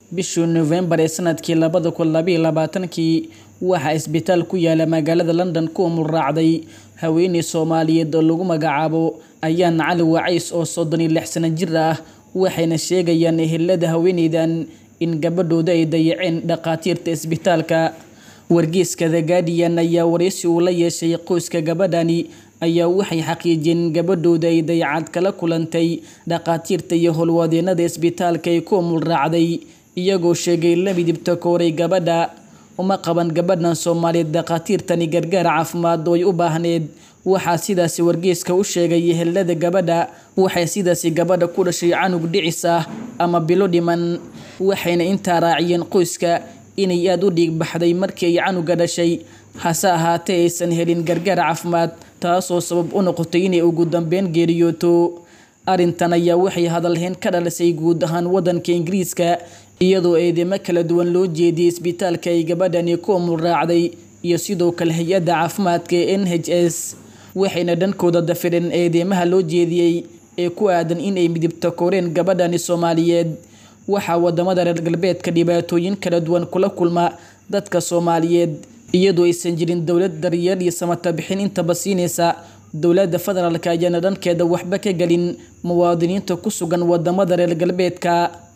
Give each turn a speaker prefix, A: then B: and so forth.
A: bishii Novembar ee sanadkii labada kun labaiyo labaatankii waxaa isbitaal ku yaala magaalada London ku umul-raacday haweeney Soomaaliyeed oo lagu magacaabo Ayaan Cali Wacays oo soddon iyo lix sano jir ah waxayna sheegayaan ehelada haweeneydan in gabadhooda ay dayaceen dhakhaatiirta isbitaalka wargeyska The Guardian ayaa wareysi uu la yeeshay qoyska gabadhani ayaa waxay xaqiijiyeen in gabadhooda ay dayacad kala kulantay dhakhaatiirta iyo howlwadeenada isbitaalka ay ku umul-raacday iyagoo sheegay la midibta kooray gabadha uma qaban gabadhan Soomaaliyeed dhakhaatiirtani gargaar caafimaad oo ay u baahneed waxaa sidaasi wargeyska u sheegay ehelada gabadha waxay sidaasi gabadha ku dhashay canug dhicis ah ama bilo dhiman waxayna intaa raaciyeen qoyska inay aada u dhiig baxday markii ay canuga dhashay hase ahaatee aysan helin gargaar caafimaad taasoo sabab u noqotay inay ugu dambeyn geeriyooto arrintan ayaa waxay hadalhayn ka dhalisay guud ahaan waddanka ingiriiska iyadoo eedeymo kala duwan loo jeediyey isbitaalka ay gabadhani ku umul-raacday iyo sidoo kale hay-adda caafimaadka ee n h s waxayna dhankooda dafireen eedeymaha loo jeediyey ee ku aadan inay midibta kooreen gabadhani Soomaaliyeed waxaa wadamada reer galbeedka dhibaatooyin kala duwan kula kulma dadka Soomaaliyeed iyadoo aysan jirin dowlad daryeel iyo samata bixin intaba siinaysa dowladda federaalka ayaana dhankeeda waxba ka gelin muwaadiniinta ku sugan wadamada reer galbeedka